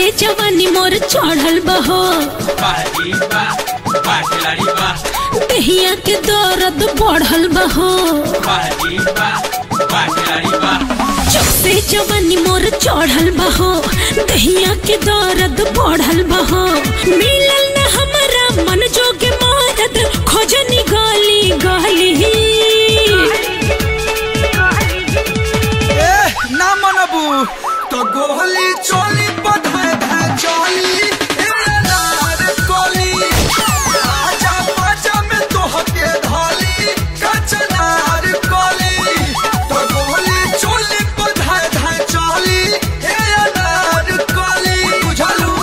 से जवानी मोर चढ़ल बहो बाजी बा बा खिलाड़ी बा दहिया के दर्द बढ़ल बहो बाजी बा बा खिलाड़ी बा जब से जवानी मोर चढ़ल बहो दहिया के दर्द बढ़ल बहो मिलल न हमरा मन जोगे मरद खोजनी गली गली ए ना मनबू तो गोहली चोली बधाए धाए चोली ए नार कोली आजा बाजा में तो हके धाली कचनार कोली तो गोहली चोली बधाए धाए चोली ए नार कोली बुझलू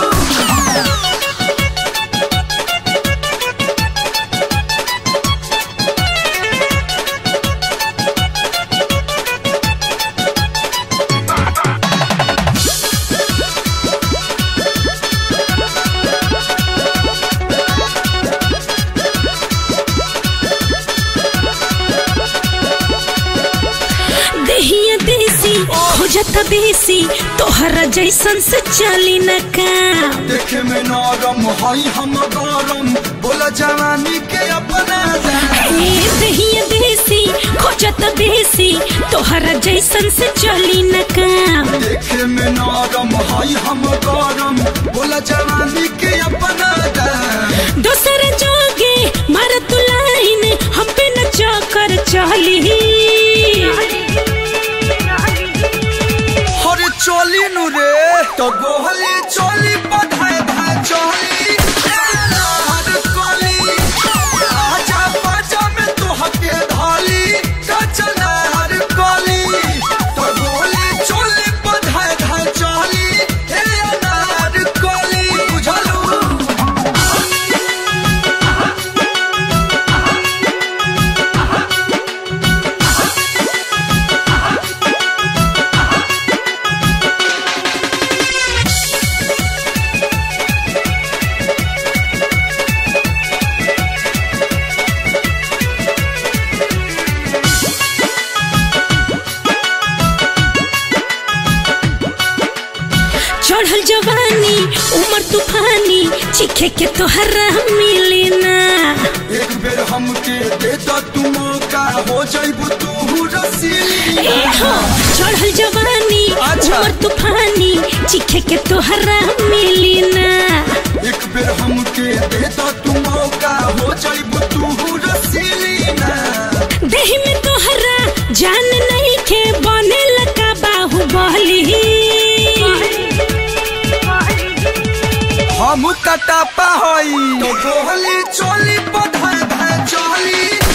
दहिया देसी हो जाता बेसी तोहरा जैसन से चली न काम देखे में नरम हई हम गरम बोला जवानी के अपना जान ए दहिया देसी हो जाता बेसी तोहरा जैसन से चली न काम देखे में नरम हई हम गरम बोला जवानी के अपना जान दोसर जोगे मार तू लाइन हम पे न चक्कर चली हरे चोली नु रे तो गोहली चोली बधाए धाए चोली हर कोली आजा बाजा में तो हके धाली कचना हर कोली तो गोहली चोली बधाए धाए चोली हे अनार कोली बुझलू चढ़ल जवानी उमर तूफानी चिखे के तोहरा मिली ना एक बेर हमके दे दो तू मौका हो जाइबू तू रसीली ए हो चढ़ल जवानी अच्छा। उमर तूफानी चिखे के तोहरा मिली ना एक बेर हमके दे दो तू मौका हो जाइबू तू रसीली ना देह में तोहरा जान नहीं के बने लगा बाहुबली हम कटापा होई तो गोहली चोली बधाए धाए चोली